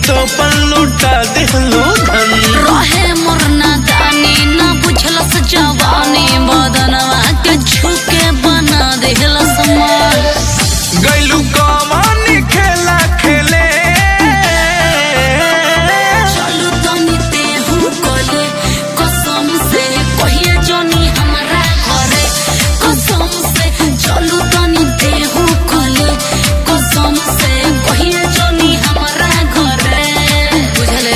तो पल्लूटा दिहलो धन रहे मोरना दानी ना बुझलस जवानी बदनवा के झुके बना देहलस मार गैलू कमानी खेला खेले चलू तनी तेहू कले कसम से कहिए जनी हमरा घरे कसम से चलू तनी तेहू कले कसम से कहिए जनी हमरा घरे बुझले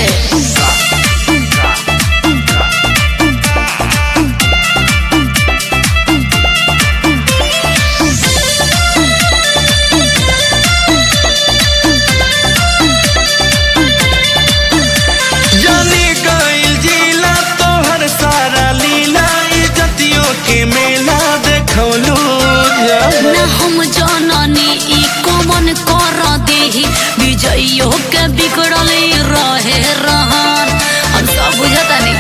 जानी गइल जिला तोहर सारा लीला इज्जतियों के मेला देखौलू जब ना हम जननी ई कमन कर देही विजइयो के बिगड़ल रहे रहन हम सब बुझता नहीं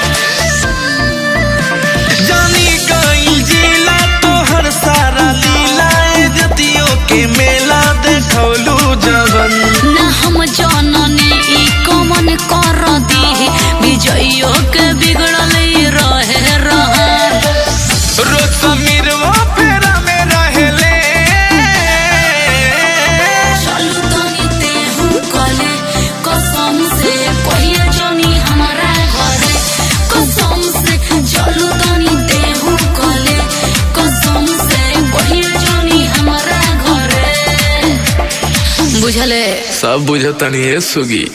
जानी गइल जिला तोहर सारा लीला इज्जतियों के मेला देखौलू जवन ना हम जननी ई कमन कर देही विजइयो के बिगड़ल रहे रहन रोज समीरवा फेरा में रहेले चलू तनी तेहू कले कसम से कहिए जनी हमारा घरे कसम से चलू तनी तेहू कले कसम से कहिए जनी हमारा घरे बुझले सब बुझतनी है सुगी